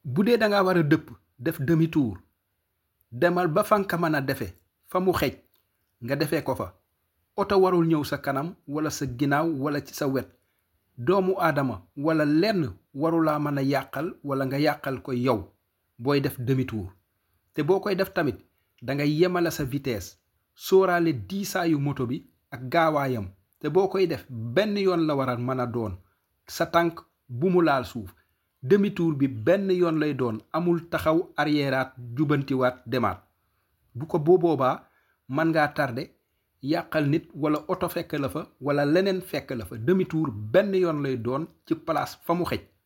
bu dee da nga war a dëpp def demi tour demal ba fa nga mën a defe fa mu xej nga defee ko fa oto warul ñëw sa kanam wala sa ginnaaw wala ci sa wet doomu aadama wala lenn warulaa mën a yàqal wala nga yàqal ko yow booy def demi tour te boo koy def tamit dangay yemale sa vitesse sóoraale diisaayu moto bi ak gaawaayam te boo koy def benn yoon la war a mën a doon sa tànk bu mu laal suuf demi tour bi benn yoon lay doon amul taxaw arriéraat jubantiwaat demaat bu ko boo boobaa mën ngaa tardé yàqal nit wala oto fekk la fa wala leneen fekk la fa demi tour benn yoon lay doon ci place fa mu xej